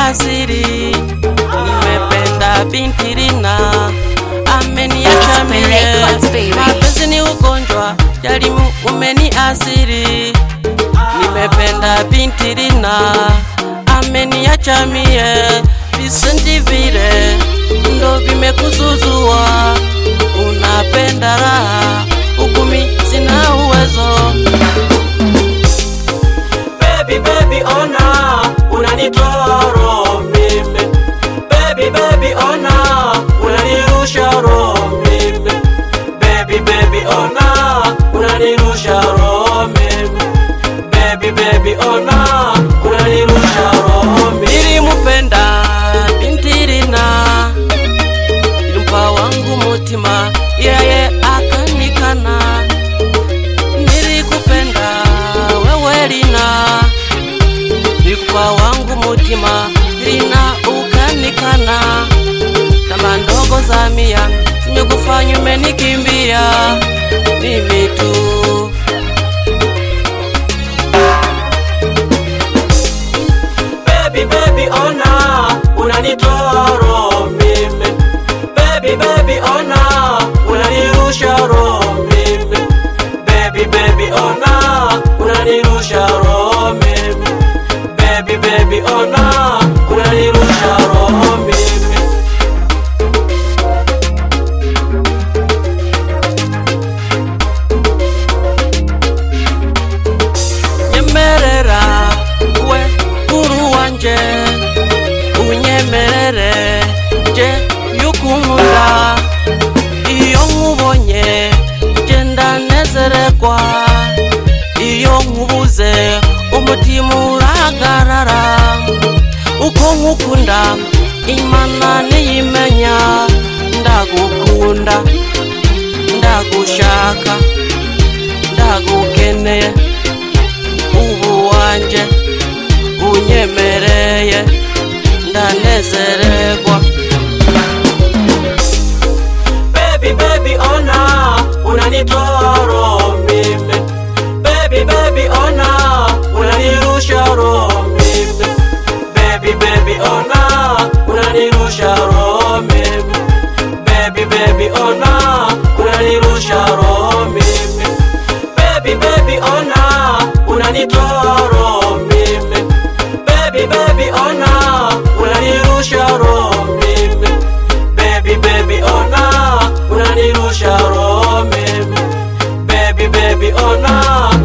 asiri, nimependa binti Rina, ameniacha Open mie. records, baby. Mapenzi ni ugonjwa, jali umeni asiri, nimependa binti Rina, ameniacha mie. Visenti vile ndo vimekuzuzua, unapenda raha, ukumi sina uwezo Baby, baby, ona unanitoa roho mimi. Baby, baby, ona unanirusha roho mimi. Baby, baby, ona unanirusha roho mimi. Baby, baby, ona unanirusha roho mimi. nilimupenda binti Rina, ilimpa wangu mutima, yeye akanikana. Nilikupenda wewe Rina, nilikupa wangu mutima, Rina ukanikana. Kama ndogo za mia nimekufanya umenikimbia, mimi tu Baby, baby, ona unanitoa roho mimi. Baby, baby, ona unanirusha roho mimi. Baby, baby, ona unanirusha roho mimi. Baby, baby, ona unanirusha roho mimi. nyemerera we kuru wanje unyemerere je yukunkunda iyo nkubonye je ndanezerekwa iyo nkubuze umutima urahagarara uko nkukunda imana niyimenya ndagukunda ndagushaka ndagukeneye ubu wanje unyemereye ndanezererwa Baby, baby, ona unanitoa roho mimi. Baby, baby, ona unanirusha roho mimi. Baby, baby, ona unanirusha roho mimi. Baby, baby, ona unanirusha roho mimi. Baby, baby, ona unanitoa roho mimi. Baby, baby, ona unanirusha roho mimi. Baby, baby, ona unanirusha roho mimi. Baby, baby, ona